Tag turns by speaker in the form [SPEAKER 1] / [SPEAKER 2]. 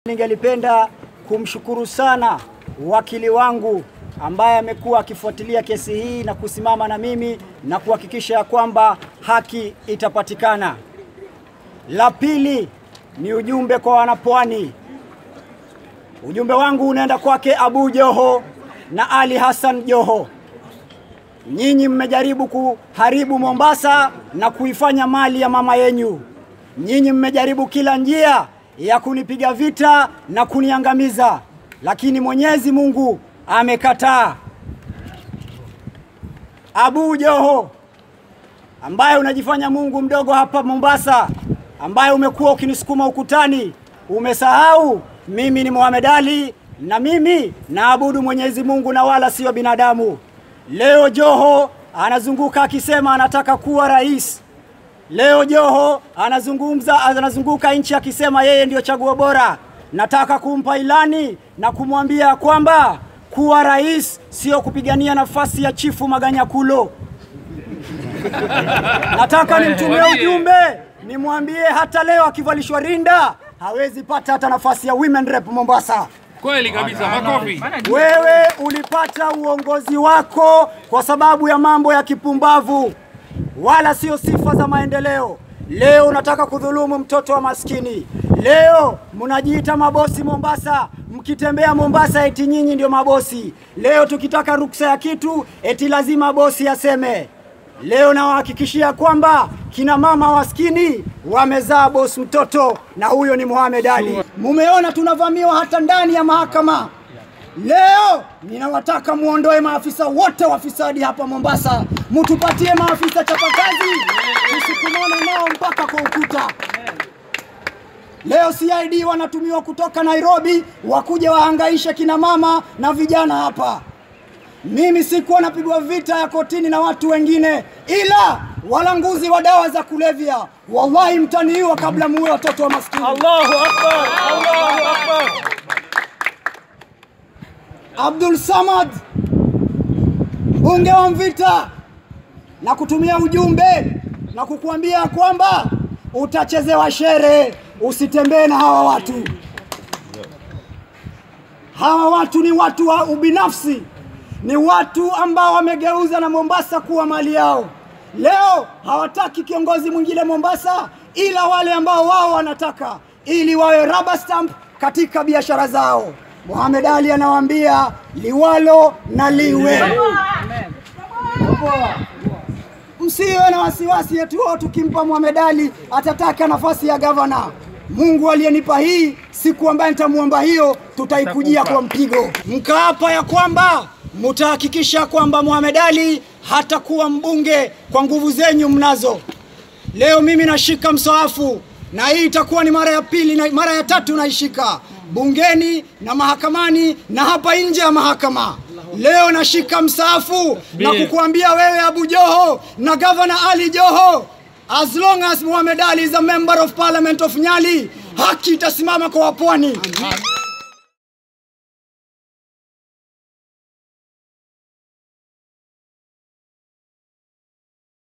[SPEAKER 1] Ningelipenda kumshukuru sana wakili wangu ambaye amekuwa akifuatilia kesi hii na kusimama na mimi na kuhakikisha ya kwamba haki itapatikana. La pili ni ujumbe kwa wanapwani. Ujumbe wangu unaenda kwake Abu Joho na Ali Hassan Joho. Nyinyi mmejaribu kuharibu Mombasa na kuifanya mali ya mama yenyu. Nyinyi mmejaribu kila njia ya kunipiga vita na kuniangamiza, lakini Mwenyezi Mungu amekataa. Abu Joho ambaye unajifanya Mungu mdogo hapa Mombasa, ambaye umekuwa ukinisukuma ukutani, umesahau mimi ni Muhammad Ali na mimi naabudu Mwenyezi Mungu na wala sio binadamu. Leo Joho anazunguka akisema anataka kuwa rais. Leo Joho anazungumza anazunguka nchi akisema yeye ndio chaguo bora. Nataka kumpa ilani na kumwambia kwamba kuwa rais sio kupigania nafasi ya chifu Maganyakulo. Nataka nimtumie ujumbe nimwambie hata leo akivalishwa rinda hawezi pata hata nafasi ya women rep Mombasa.
[SPEAKER 2] Kweli kabisa, makofi.
[SPEAKER 1] Wewe ulipata uongozi wako kwa sababu ya mambo ya kipumbavu, wala sio sifa za maendeleo. Leo unataka kudhulumu mtoto wa maskini. Leo mnajiita mabosi Mombasa, mkitembea Mombasa eti nyinyi ndio mabosi. Leo tukitaka ruksa ya kitu eti lazima bosi aseme. Leo nawahakikishia kwamba kina mama waskini wamezaa bosi mtoto, na huyo ni Mohamed Ali. Mumeona tunavamiwa hata ndani ya mahakama. Leo ninawataka muondoe maafisa wote wafisadi hapa Mombasa, mutupatie maafisa chapakazi, tusikumane nao mpaka kwa ukuta. Leo CID wanatumiwa kutoka Nairobi wakuja wahangaishe kina mama na vijana hapa. Mimi sikuwa napigwa vita ya kotini na watu wengine, ila walanguzi wa dawa za kulevya, wallahi mtaniua kabla muue watoto wa maskini.
[SPEAKER 3] Allahu Akbar, Allahu Akbar.
[SPEAKER 1] Abdul Samad, mbunge wa Mvita, na kutumia ujumbe na kukuambia kwamba utachezewa shere, usitembee na hawa watu. Hawa watu ni watu wa ubinafsi, ni watu ambao wamegeuza na Mombasa kuwa mali yao. Leo hawataki kiongozi mwingine Mombasa, ila wale ambao wao wanataka, ili wawe rubber stamp katika biashara zao. Mohamed Ali anawaambia liwalo na liwe. Msiwe na wasiwasi eti wao tukimpa Mohamed Ali atataka nafasi ya gavana. Mungu aliyenipa hii, siku ambaye nitamwomba hiyo, tutaikujia kwa mpigo. Mkaapa ya kwamba mutahakikisha kwamba Mohamed Ali hatakuwa mbunge kwa nguvu zenyu mnazo. Leo mimi nashika msaafu na hii itakuwa ni mara ya pili na mara ya tatu naishika bungeni na mahakamani na hapa nje ya mahakama. Leo nashika msaafu na kukuambia wewe Abu Joho na Governor Ali Joho, as long as Muhammad Ali is a member of parliament of Nyali, haki itasimama kwa wapwani.